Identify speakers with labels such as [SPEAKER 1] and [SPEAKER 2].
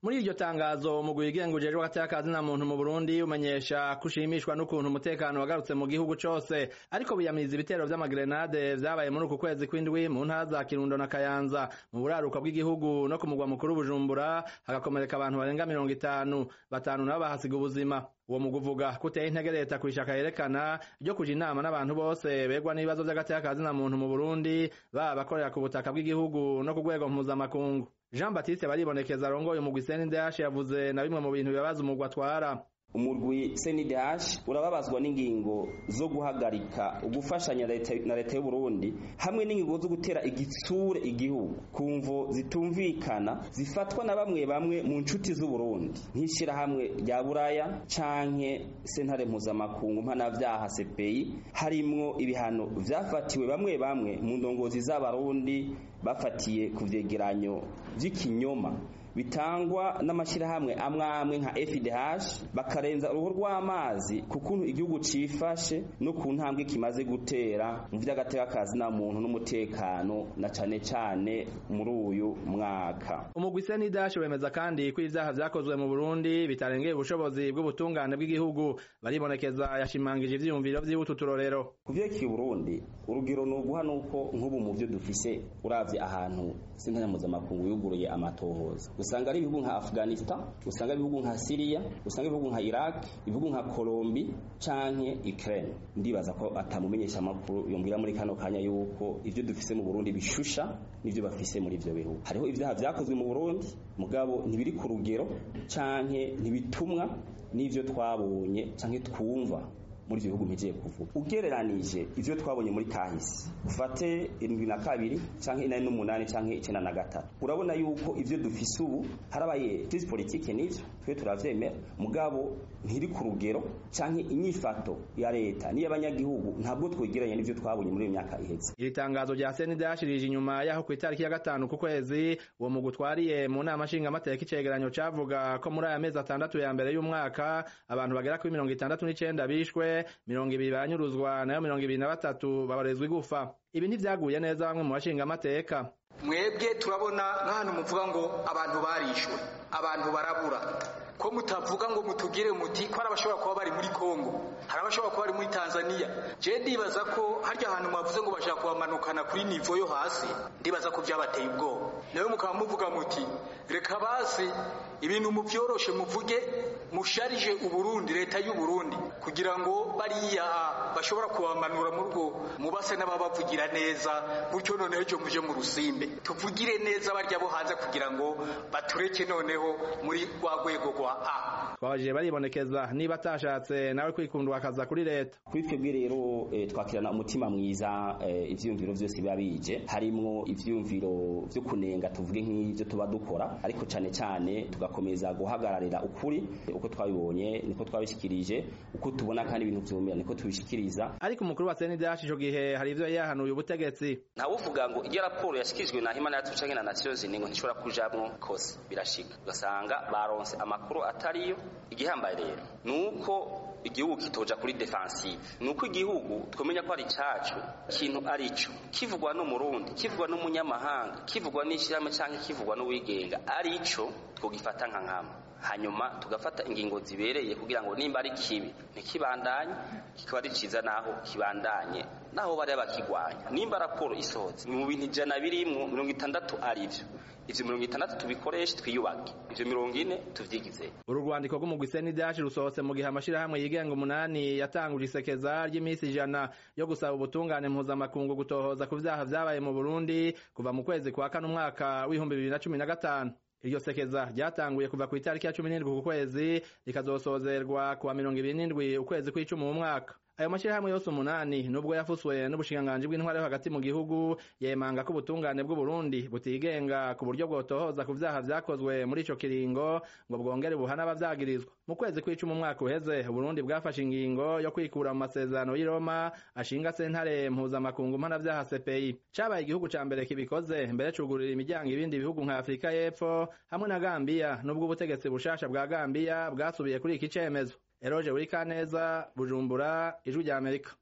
[SPEAKER 1] muri iryo tangazo umugwi wigenga ujejwe hagati na muntu mu Burundi umenyesha kushimishwa n'ukuntu umutekano wagarutse mu gihugu cose ariko biyamiriza ibitero vy'amagrenade vyabaye muri uku kwezi kw'indwi mu ntara za Kirundo na Kayanza mu buraruko bw'igihugu no ku mugwa mukuru Bujumbura hagakomereka abantu barenga mirongo itanu batanu nabo bahasiga ubuzima uwo mugwi uvuga ko uteye intege leta kwishaka yerekana ryo kuja inama n'abantu bose begwa n'ibibazo vy'agati na muntu mu Burundi baba bakorera ku butaka bw'igihugu no ku rwego mpuzamakungu Jean Baptiste baribonekeza arongoye umugwi CNDH yavuze na bimwe mu bintu bibabaza umugwi atwara
[SPEAKER 2] umurwi CNDH urababazwa n'ingingo zo guhagarika ugufashanya na leta y'u Burundi hamwe n'ingingo zo gutera igitsure igihugu kumvo zitumvikana zifatwa na bamwe bamwe mu nshuti z'u Burundi nk'ishira hamwe rya Buraya canke sentare mpuzamakungu mpanavyaha CPI harimwo ibihano vyafatiwe bamwe bamwe mu ndongozi z'abarundi bafatiye ku vyegeranyo vy'ikinyoma bitangwa n'amashirahamwe amwe amwe nka FDH bakarenza uruhu rw'amazi ku kuntu igihugu cifashe no ku ntambwe kimaze gutera mu vy'agateka na muntu n'umutekano na cane cane muri uyu mwaka
[SPEAKER 1] umugwi CNDH wemeza kandi ko ivyaha vyakozwe mu Burundi bitarengeye ubushobozi bw'ubutungane bw'igihugu baribonekeza yashimangije ivyiyumviro vy'ibutu turorero
[SPEAKER 2] kuvyerekeye Burundi urugero ni uguha nuko nk'ubu mu vyo dufise uravye ahantu sentare mpuzamakungu yuguruye amatohoza usanga ari ibihugu nka Afghanistan usanga ari ibihugu nka Syria usanga ibihugu nka Iraq ibihugu nka Colombia canke Ukraine ndibaza ko atamumenyesha makuru yombwira muri kano kanya yuko ivyo dufise mu Burundi bishusha nivyo bafise muri ivyo bihugu hariho ivyaha vyakozwe mu Burundi mugabo ntibiri ku rugero canke ntibitumwa n'ivyo twabonye canke twumva muri ivyo bihugu mpejeye kuvuga ugereranije ivyo twabonye muri kahise ufate irindwi na kabiri canke inani n'umunani canke icenda na gatatu urabona yuko ivyo dufise ubu harabaye crise politique n'ivyo twe turavyemera mugabo ntiri ku rugero canke inyifato ya leta n'iy'abanyagihugu ntabwo twegeranye n'ivyo twabonye muri iyo myaka iheze
[SPEAKER 1] iri tangazo rya CNDH rije inyuma yaho ku itariki ya gatanu ku kwezi uwo mugwi utwariye mu nama nshingamateka icegeranyo cavuga ko muri aya mezi atandatu ya mbere y'umwaka abantu bagera kuri mirongo itandatu n'icenda bishwe mirongo ibiri baranyuruzwa nayo mirongo ibiri na batatu babarezwa igufa ibi ntivyaguye neza bamwe mu bashinga amateka
[SPEAKER 3] mwebwe turabona nk'ahantu muvuga ngo abantu barishwe abantu barabura ko mutavuga ngo mutugire muti ko hari abashobora kuba bari muri Kongo hari abashobora kuba bari muri Tanzania je ndibaza ko harya ahantu mwavuze ngo bashaka kubamanukana kuri nivo yo hasi ndibaza ko vyabateye ubwoba nawe mukaba muvuga muti reka basi ibintu muvyoroshe muvuge musharije uburundi leta y'u Burundi kugira ngo bariya bashobora kubamanura mu rugo mubase n'ababavugira neza gutyo noneho ejo muje mu rusimbe tuvugire neza barya bo hanze kugira ngo batureke noneho muri rwa rwego rwa A
[SPEAKER 1] twabajije baribonekeza niba atashatse nawe kwikundwa akaza kuri leta
[SPEAKER 2] kuri twebwe rero e, twakirana umutima mwiza e, ivyiyumviro vyose biba bije harimwo ivyiyumviro vyo kunenga tuvuge nk'ivyo tuba dukora ariko cane cane tugakomeza guhagararira ukuri uko twabibonye niko twabishikirije uko tubona kandi ibintu vyumira niko tubishikiriza
[SPEAKER 1] ariko umukuru wa CNDH ico gihe hari ivyo yahanuye ubutegetsi
[SPEAKER 2] ntawuvuga ngo iyo raporo yashikirijwe na Human Rights Watch na Nations Union ngo ntishobora kujamwo kose birashika ugasanga baronse amakuru atariyo igihambaye rero nuko igihugu kitoja kuri defensive nuko igihugu twemenya ko ari cacu kintu arico kivugwa no murundi kivugwa n'umunyamahanga kivugwa n'ishirahamwe canke kivugwa n'uwigenga arico twogifata nka nkama hanyuma tugafata ingingo zibereye kugira ngo nimba ari kibi ntikibandanye kikaba ari ciza naho kibandanye naho bari bakigwanya nimba raporo isohotse mu bintu ijana birimwo mirongo itandatu arivyo ivyo mirongo itandatu tubikoreshe twiyubake ivyo mirongo ine tuvyigize
[SPEAKER 1] uru rwandiko rw'umugwi CNDH rusohotse mu gihe amashirahamwe yigenga umunani yatanguje isekeza ry'iminsi ijana yo gusaba ubutungane mpuzamakungu gutohoza ku vyaha vyabaye mu Burundi kuva mu kwezi kwa kane umwaka w'ibihumbi bibiri na cumi na gatanu iryo sekeza ryatanguye kuva ku itariki ya cumi n'indwi ku kwezi rikazosozerwa kuwa mirongo ibiri n'indwi ukwezi kw'icumi mu mwaka ayo mashirahamwe yose umunani nubwo yafuswe n'ubushikiranganji bw'intware yo hagati mu gihugu yemanga ko ubutungane bw'uburundi butigenga ku buryo bwotohoza ku vyaha vyakozwe muri ico kiringo ngo bwongere buhana abavyagirizwa mu kwezi kw'icumi umwaka uheze uburundi bwafashe ingingo yo kwikura mu masezerano y'i roma ashinga sentare mpuzamakungu mpanavyaha cpi cabaye igihugu ca mbere kibikoze mbere cugurira imiryango ibindi bihugu nka afurika y'epfo hamwe na gambiya nubwo ubutegetsi bushasha bwa gambiya bwasubiye kuri iki cemezo Eroje Urikaneza Bujumbura Ijwi rya Amerika